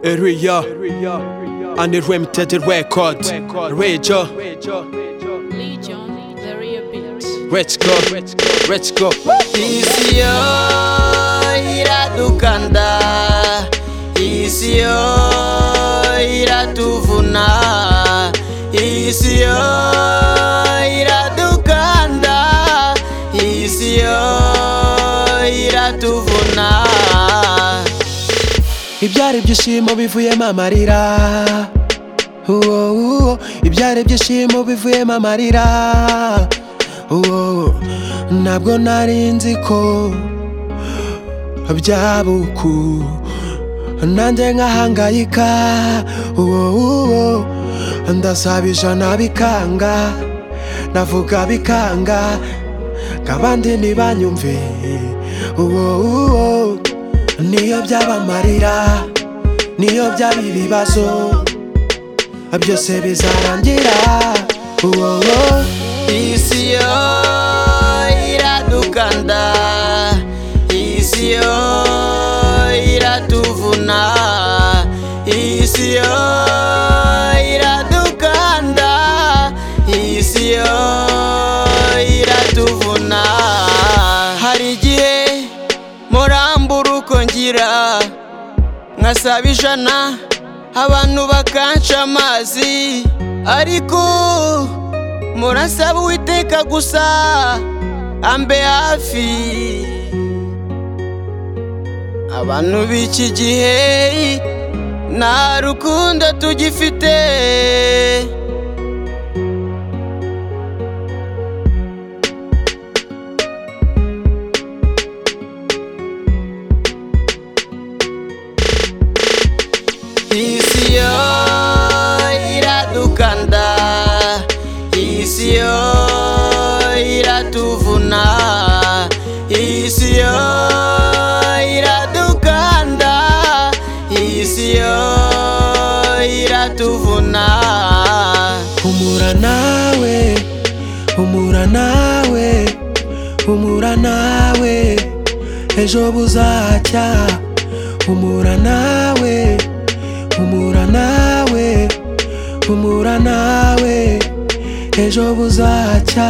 Eruya, Unremted Record, Rager, Legion, the real beat. Let's go, Let's go. isi yo iradukanda isi yo iratuvuna isi yo iradukanda isi yo iratuvuna Ibyari ibyishimo bivuyemo amarira Uwo, uwo. Ibyari ibyishimo bivuyemo amarira Uwo. Ntabwo nari nzi ko byaba uku nanjye nkahangayika uwo, uwo. ndasaba ijana bikanga navuga bikanga nk'abandi ntibanyumve uwo, uwo. niyo byaba amarira niyo byaba ibibazo byose bizarangira uwo, uwo. isi yo iradukanda isi yo iratuvuna isi yo iradukanda isi yo iratuvuna hari igihe murambura uko ngira nkasaba ijana abantu bakanca amazi ariko murasaba uwiteka gusa ambe hafi abantu b'iki gihe nta rukundo tugifite isi yo iradukanda isi yo iratuvuna isi yo iradukanda isi yo iratuvuna humura nawe humura nawe humura nawe ejo buzacya humura nawe humura nawe humura nawe ejo buzacya